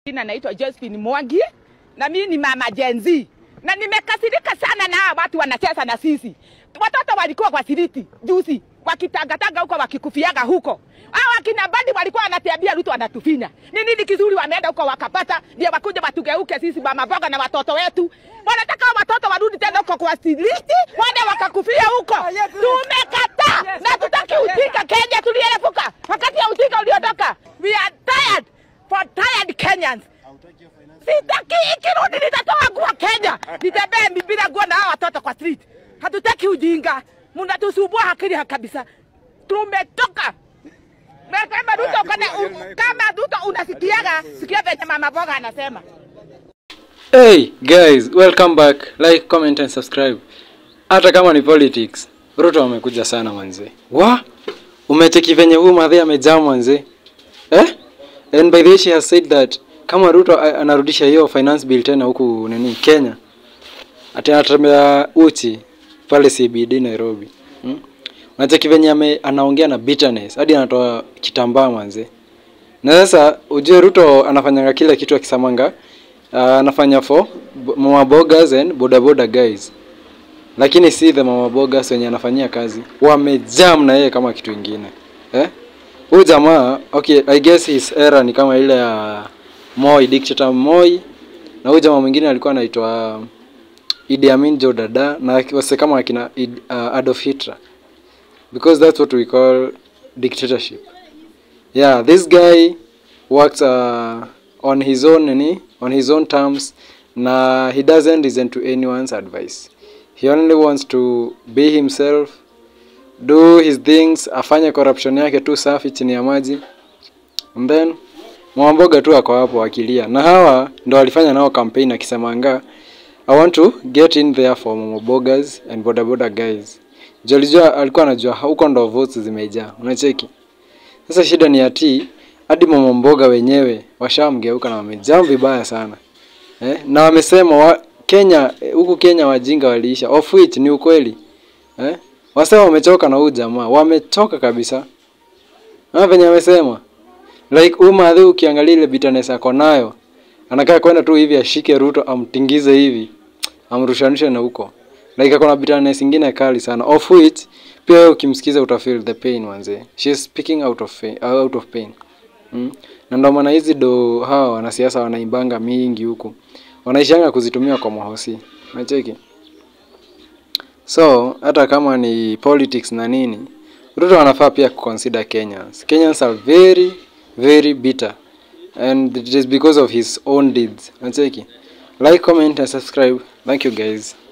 Jina naitwa Josephine Mwangi na mimi ni mama Gen Z na nimekasirika sana na hawa watu wanacheza na sisi. Watoto walikuwa kwa siriti juzi wakitangatanga huko wakikufiaga huko. Hao akina Badi walikuwa wanatuambia Ruto anatufinya. Ni nini kizuri wameenda huko wakapata ndio wakuja watugeuke sisi mama mboga na watoto wetu. Wanataka watoto warudi tena huko kwa siriti, waende wakakufia huko. Tumekataa na tutaki ujinga Kenya tulierefuka. Wakati ya ujinga uliondoka. We are tired for tired Kenyans. Sitaki ikirudi nitatoa nguo Kenya. Nitembee bila nguo na hawa watoto kwa street. Hatutaki ujinga. Mnatusumbua akili kabisa. Tumetoka. Na kama Ruto kana kama Ruto unasikiaga, sikia venye mama Boga anasema. Hey guys, welcome back. Like, comment and subscribe. Hata kama ni politics, Ruto amekuja sana manze. Wa? Umecheki venye huyu madhe amejaa manze. Eh? And by the way she has said that kama Ruto a- anarudisha hiyo finance bill tena huku nini Kenya. Ati anatembea uchi pale CBD Nairobi. Hmm? Unacheki venye ame, anaongea na bitterness hadi anatoa kitambaa manze. Na sasa ujue Ruto anafanyanga kile kitu akisamanga uh, anafanya for b- mama bogas and boda boda guys, lakini si the mama bogas wenye anafanyia kazi wamejam na yeye kama kitu ingine eh? Huyu jamaa okay, I guess his era ni kama ile ya Moi, dictator Moi, na huyu jamaa mwingine alikuwa anaitwa Idi Amin Joe Dada na wase kama akina Id, uh, Adolf Hitler because that's what we call dictatorship yeah this guy works uh, on his own nini on his own terms na he doesn't listen to anyone's advice he only wants to be himself do his things afanye corruption yake tu safi chini ya maji and then mwamboga tu ako hapo akilia na hawa ndo walifanya nao campaign akisemanga i want to get in there for momobogas and bodaboda guys Juu alijua alikuwa anajua huko ndo votes zimejaa unacheki sasa shida ni ati hadi mama mboga wenyewe washamgeuka na wamejam vibaya sana eh? na wamesema wa, Kenya eh, huku Kenya wajinga waliisha, of which ni ukweli eh? Wasema wamechoka na huyu jamaa, wamechoka kabisa na venye wamesema like huyu madhi, ukiangalia ile bitterness ako nayo, anakaa kwenda tu hivi ashike Ruto amtingize hivi amrushanishe na huko like ako na bitterness ingine kali sana of which pia wewe ukimsikiza utafeel the pain manze she is speaking out of pain, out of pain mm? na ndo maana hizi do hawa wanasiasa wanaimbanga mingi huku wanaishanga kuzitumia kwa mahosi nacheki so hata kama ni politics na nini Ruto wanafaa pia kuconsider Kenyans Kenyans are very very bitter and it is because of his own deeds nacheki like comment and subscribe thank you guys